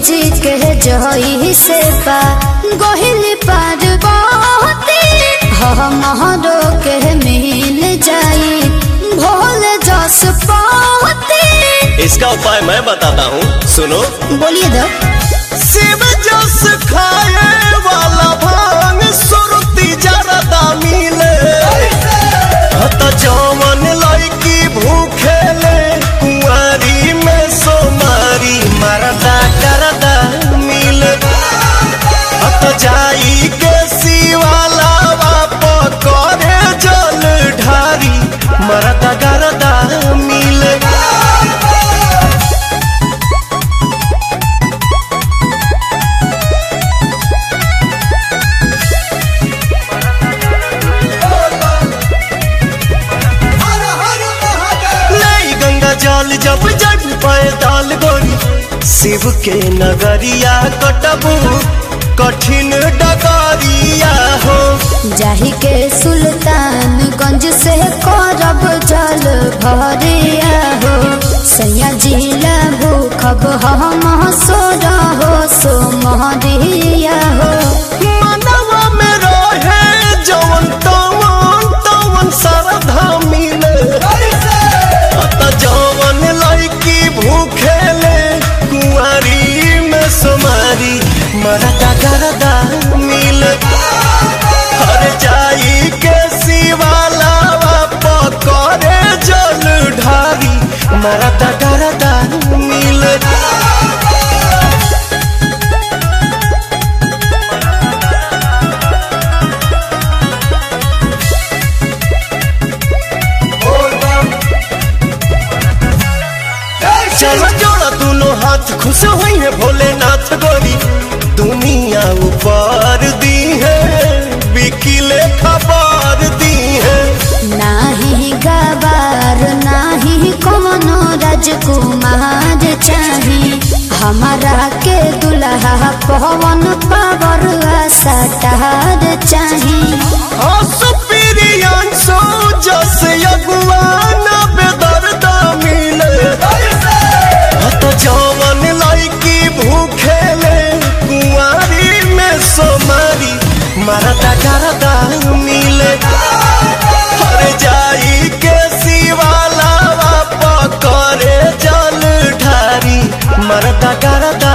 जी के जही से पा गोहिल पार बहुती हमरो के मिल जाई भोल जस पाती इसका उपाय मैं बताता हूँ सुनो बोलिए दो शिव जस खाए वाला भांग सुरती जरदा मिले हत जवन लड़की भूखे ले कुंवारी में सोमारी मरदा करदा मिले हत जाई के शिवाला बाप करे जल ढारी मरदा करदा मिले नहीं गंगा जल जब जब पैदल गोरी शिव के नगरिया कटबू कठिन डगरिया हो जाही के सुल्तानगंज से करब जल भरिया हो सैया जिला भूखब हम सो रहो सो महरिया हो मनवा में रहे जवन तवन तवन श्रद्धा मिले अत जवन लड़की भूखे ले कुंवारी में सोमारी मरदा गरदा मिले हर जाई के शिवाला पकड़े जल ढारी मरदा गरदा मिले चलो जोड़ा दोनों हाथ खुश हुई है भोलेनाथ गोरी दुनिया ऊपर दी है बिकिले खबर दी है नाही गवार नाही कोनो राजकुमार चाही हमारा के दुल्हा पवन पावर सटार चाही सुपीरियांसो जस यगुआन बेदर्दा मिले हत जवन लड़की भूखे ले कुंवारी में सोमारी मरदा करदा मिले हर जाई के शिवाला पकड़े जल ढारी मरदा करदा